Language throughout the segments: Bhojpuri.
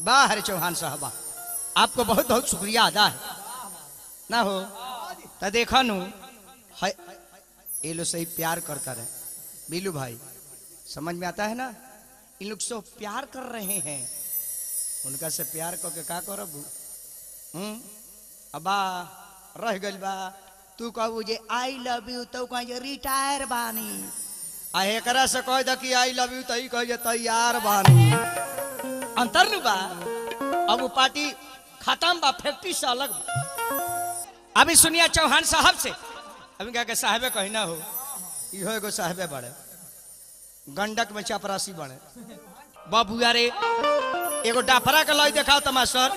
वाह हरे चौहान साहबा आपको बहुत बहुत शुक्रिया अदा है ना हो तो देखा नु है ये लोग सही प्यार करता रहे बीलू भाई समझ में आता है ना इन लोग से प्यार कर रहे हैं उनका से प्यार करके का करब हम्म अबा रह गइल बा तू कहू जे आई लव यू तो कह जे रिटायर बानी आ एकरा से कह द कि आई लव यू तई कह जे तैयार बानी अंतर नु बा अब वो पार्टी खत्म बा फैक्ट्री से अलग बा अभी सुनिए चौहान साहब से अभी क्या के साहबे कही ना हो इहो एगो साहबे बड़े गंडक में चपरासी बड़े बाबू रे एगो डाफरा के लई देखाओ तमाशर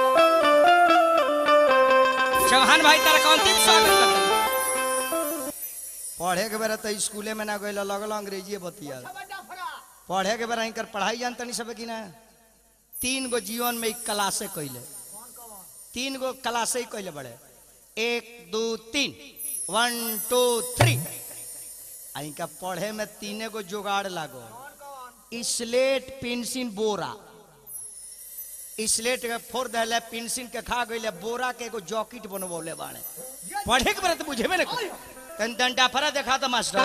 चौहान भाई तारा कौन तीन स्वागत करता पढ़े के बेरा तो स्कूले में ना गइल लगल अंग्रेजी बतिया पढ़े के बेरा इनकर पढ़ाई जानता नहीं सब कि ना तीन गो जीवन में एक क्लासे कैले तीन गो क्लासे ही कैले बड़े एक दो तीन वन टू थ्री आ इनका पढ़े में तीने गो जुगाड़ लागो स्लेट पेंसिल बोरा स्लेट के फोड़ दिले पेंसिल के खा गइले बोरा के एगो जॉकेट बनवले बाड़े पढ़े के बेरा तो बुझेबे ना कहीं डंडा फरा देखा तो मास्टर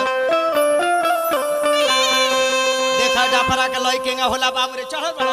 देखा डाफरा के लई केंगा होला बाबू रे चढ़ बड़ा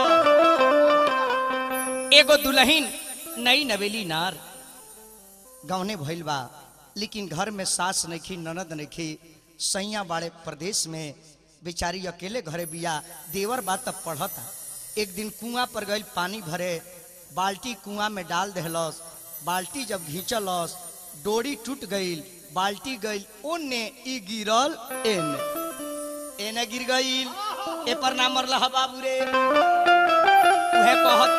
एगो दुल्हन नई नवेली नार गौने भइल बा लेकिन घर में सास नइखी ननद नइखी सैया बाड़े प्रदेश में बेचारी अकेले घरे बिया देवर बात तब पढ़ता एक दिन कुआं पर गइल पानी भरे बाल्टी कुआं में डाल देहलस बाल्टी जब घींचलस डोरी टूट गइल बाल्टी गइल ओने ई गिरल एने एने गिर गइल ए पर ना मरला ह बाबू रे उहे कहत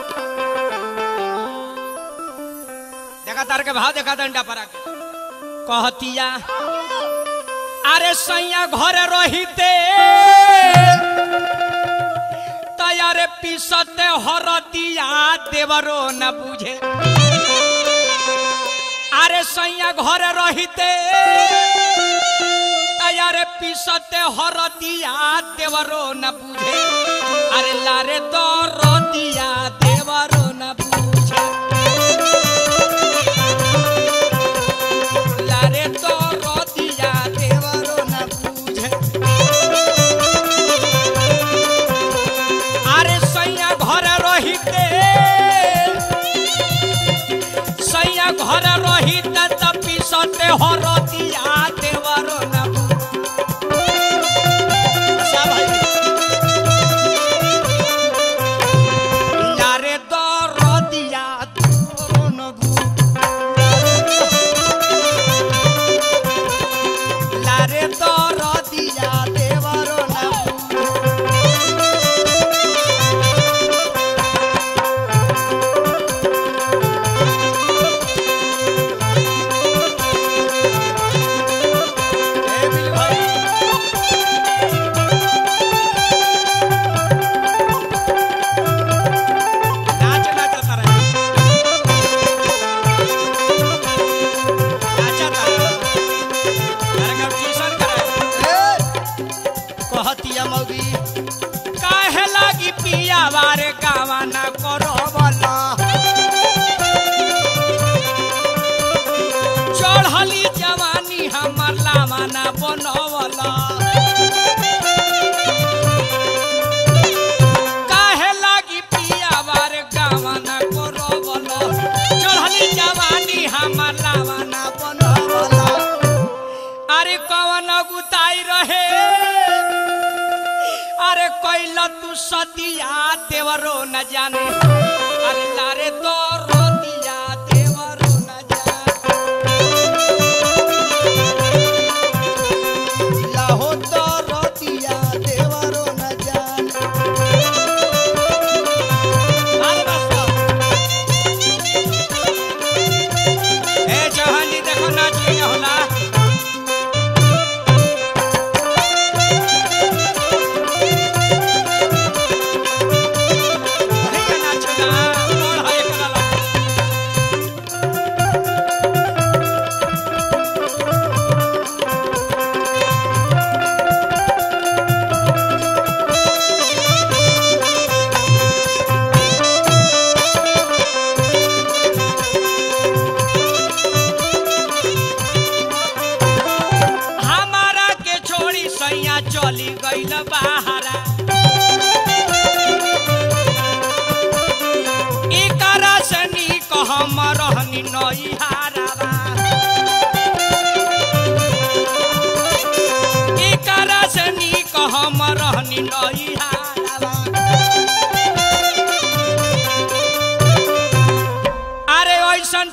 देखा तार के भाव देखा डंडा परा के कहतिया अरे सैया घर रहिते तयारे पीसते हरदिया देवरो न बुझे अरे सैया घर रहिते तयारे पीसते हरदिया देवरो न बुझे अरे लारे तो रदिया देवरो न बुझे लारे तो रदिया देवरो न बुझे अरे सैया घर रहिते सैया घर रहिते त पिसते हरदिया देवरो न लारे तो रदिया देवरो न लारे तो रदिया देवरो न ए बिल भाई नाच नाच तारा नाच तारा तारा का ट्यूशन करे कहतिया मौगी काहे लागी पिया बारे गावा ना करो वाला चढ़ली जवानी हमर लावा ना बनवला काहे लागी पिया बारे गावा ना करो वाला चढ़ली जवानी हमर लावा ना बनवला अरे कवन गुताई रहे अरे कैला तू सदिया देवरो न जाने अरे लारे तो रोदिया देवरो न जाने लाहो तो रोदिया देवरो न जाने अरे बस ए चौहान जी देखो नाच लिया होला अरे ये नाच ना, और है एकरा ला।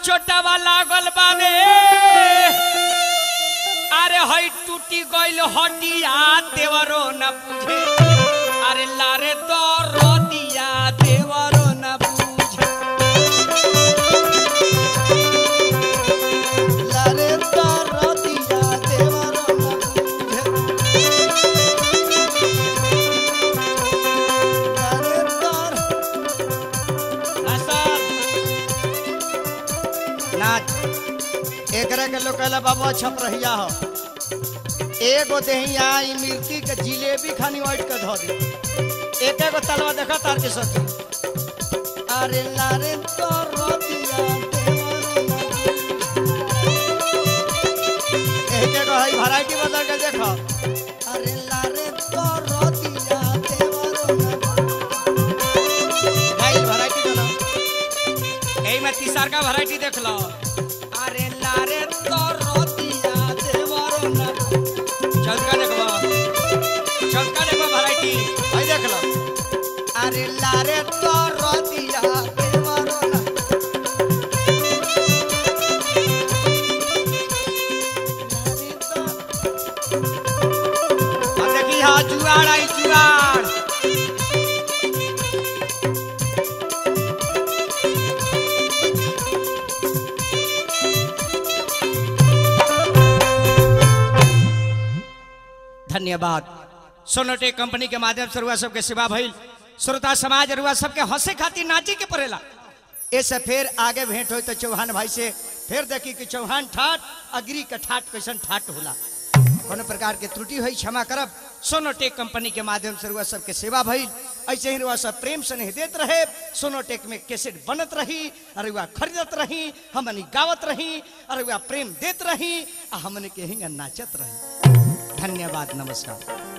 चोटावा लागल बावे अरे हई टूटी गइल हटिया देवरो न बुझे अरे लारे तो रोदिया देवरो न बुझे लारे तारा दिया देवरो न बुझे लारे तारा नाच एकरा के लोग कहला बाबा छप रहिया हो एगो देहिया ई मिर्ची के जिलेबी खानी वाइट के धो दे एक एगो तलवा देखा तार के सती अरे लारे तो रोतिया एक एगो हई वैरायटी बदल के देखो अरे लारे तो रोतिया देवरो भाई वैरायटी चलो एही में तीसर का वैरायटी देख लो अरे लारे तो रोतिया देवरो न चौका देखो चौका देखो वैरायटी भाई देख लो अरे लारे तो रोतिया देवरो ना लारे तो अब देखी हाँ जुआड़ आई जुआड़ धन्यवाद सोनोटे कंपनी के माध्यम से रुआ सबके सेवा भइल श्रोता समाज रुआ सबके हंसे खातिर नाचे के पड़ेला ऐसे फिर आगे भेंट हो तो चौहान भाई से फिर देखी कि चौहान ठाट अग्री का ठाट कैसन ठाट होला कोनो प्रकार के त्रुटि हुई क्षमा करब सोनोटेक कंपनी के माध्यम से रुआ सबके सेवा भइल ऐसे ही रुआ सब प्रेम स्नेह देत रहे सोनोटेक में कैसेट बनत रही और रुआ खरीदत रही हमनी गावत रही और रुआ प्रेम देत रही आ हमने के हिंगा नाचत रही धन्यवाद नमस्कार